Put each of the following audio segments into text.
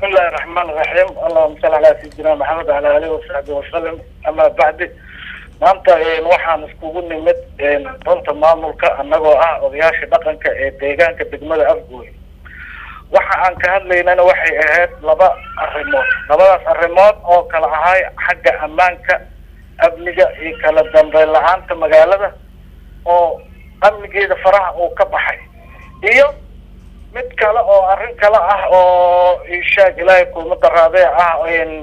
بسم الله الرحمن الرحيم اللهم صل على سيدنا محمد وعلى اله وصحبه وسلم اما بعد maanta waxaan iskugu nimid runta maamulka annagoo ah odayaasha dhaqanka ee deegaanka degmada afgooy waxa aan ka hadlaynana waxay ahayd laba arrimood labadaas arrimood oo kala ahay xagga ammaanka amniga iyo kala dambeyn la-aanta magaalada oo amnigeeda faraha uu ka baxay iyo mid kale oo arrin kale ah oo ishaag ilaahay kuuma daraadee ah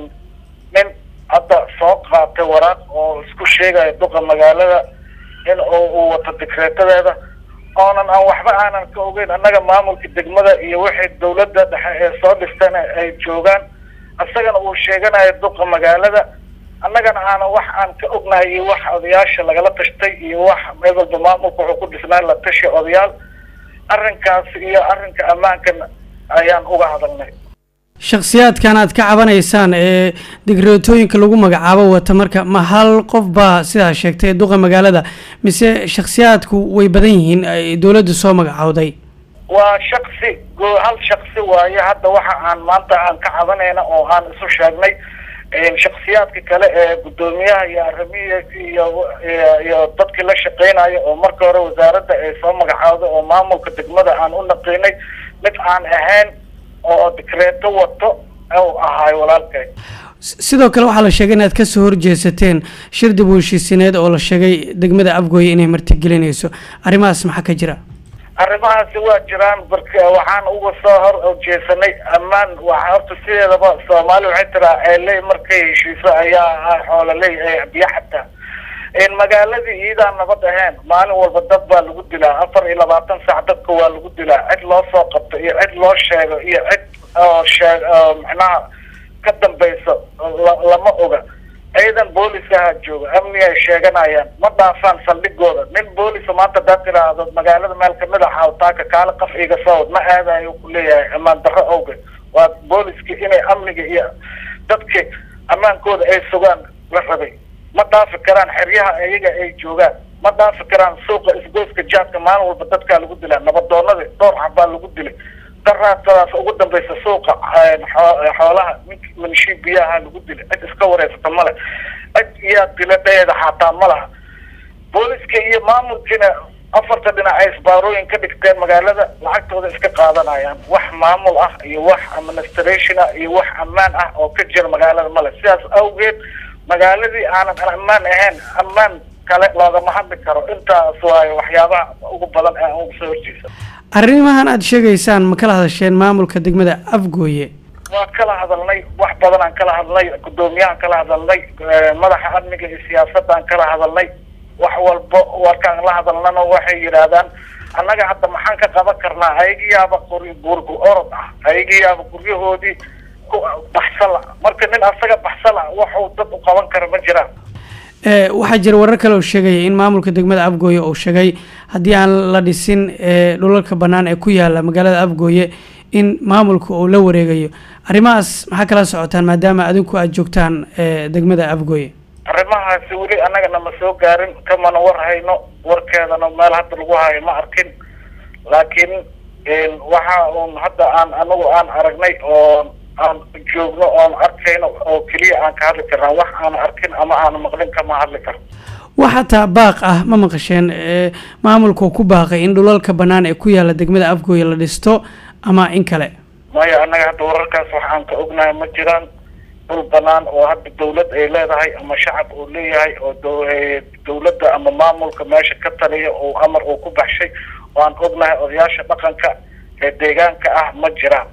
nin hadda soo qaatay waraaq oo isku sheegaya duqa magaalada in uu wato dikreetadeeda oonan aan waxba aanan ka ogeyn annaga maamulka degmada iyo wixii dawladda dhexe ee soo dhistana ay joogaan isagana uu sheeganayo duqa magaalada annagana aanan wax aan ka ognahay iyo wax odayaasha lagala tashtay iyo wax ebalba maamulka wuxuu ku dhisnaa la tashi odayaal arrinkaas iyo arrinka ammaankan ayaan uga hadalnay shakhsiyaadkan aad ka cabanaysaan ee digreetooyinka lagu magacaabo wata marka ma hal qof baa sidaa sheegtay duqa magaalada mise shakhsiyaadku way badan yihiin ay dowladda soo magacowday waa shaksi hal shaksi waaye hadda waxa aan maanta aan ka cabanayna oo aan isu sheegnay shaksiyaadka kale ee guddoomiyaha iyo arrimihiisa iyo iyo dadkii la shaqeynayo oo marka hore wasaaradda ay soo magacowday oo maamulka degmada aan u naqinay mid aan ahayn oo dikreeto wato u ahaay walaalkay sidoo kale waxaa la sheegay inaad kasoo horjeesateen shir dib u heshiisineed oo la sheegay degmada afgooye inay martigelinayso arrimahaas maxaa ka jira arrimahaasi waa jiraan barka waxaan uga soo hor jeesanay ammaan waxa horta sideedaba soomaali waxay tiraa ceeley markay heshiiso ayaa xoololey biyo xataa magaaladii iidaan nabad ahayn maalin walba dad baa lagu dilaa afar iyo labaatan saac dadka waa lagu dilaa cid loo soo qabto iyo cid loo sheego iyo cid oo sheeg macnaha ka dambayso lama oga ciidan booliskaha jooga amni ay sheeganayaan ma dhaafaan saldhigooda nin boolisa maanta hadaad tiraahdo magaalada meel kamid a xawtaaka kaale qaf iga sawd ma aadayo ku leeyahay ammaan darro awgeed waa booliski inay amniga iyo dadki ammaankooda ay sugaan la rabay ma dhaafi karaan xeryaha iyaga ay joogaan ma dhaafi karaan suuqa isgoyska jaadka maalin walba dadkaa lagu dilaa nabadoonadii dhowr xabaa lagu dilay daraadadaas ugu dambaysa suuqa xoolaha nink manshii biyaha lagu dilay cid iska wareysata male cid iyaa dila dhaeeda xataa ma laha booliska iyo maamulkiina afarta dhinac ay isbaarooyin ka dhigteen magaalada lacagtooda iska qaadanayaan wax maamul ah iyo wax administration ah iyo wax ammaan ah oo ka jira magaalada male sidaas awgeed magaaladii aanan ammaan ahayn ammaan kale loogama hadli karo intaas waayo waxyaabaha ugu badan ee aan uga soo horjeesa arrimahan aada sheegaysaan ma kala hadasheen maamulka degmada afgooye waa kala hadalnay wax badan aan kala hadalnay guddoomiyahaan kala hadalnay madaxa amniga iyo siyaasadaan kala hadalnay wax walba warkaan la hadalnana waxay yidhaahdaan annaga hadda maxaan ka qaban karnaa ayagiyaaba qori gurgu orod ah ayagiyaaba guryahoodii ku baxsala marka nin asaga baxsala waxuu dad u qaban kara ma jiraan waxaa jira warar kale oo sheegaya in maamulka degmada afgooye uu sheegay haddii aan la dhisin dhulalka bannaan ee ku yaala magaalada afgooye in maamulka uu la wareegayo arrimahaas maxaa kala socotaan maadaama adinku aada joogtaan degmada afgooye arrimahaasi weli annagana ma soo gaarin kamana war hayno warkeedana meel hadda lagu hayo ma arkin laakiin waxa uun hadda aan anagu aan aragnay oo aan joogno oon arkayno oo keliya aan ka hadli karnaa wax aan arkin ama aan maqlin kama hadli karno wax hataa baaq ah ma maqasheen maamulka ku baaqay in dhulalka bannaan ee ku yaala degmada afgooye la dhisto ama in kale maya annaga hadda wararkaas wax aan ka ognahay ma jiraan dhul banaan oo hadda dawlad ay leedahay ama shacab uu leeyahay oo dawladda ama maamulka meesha ka taliya oo amar uu ku baxshay oo aan ognahay odayaasha dhaqanka ee deegaanka ah ma jiraan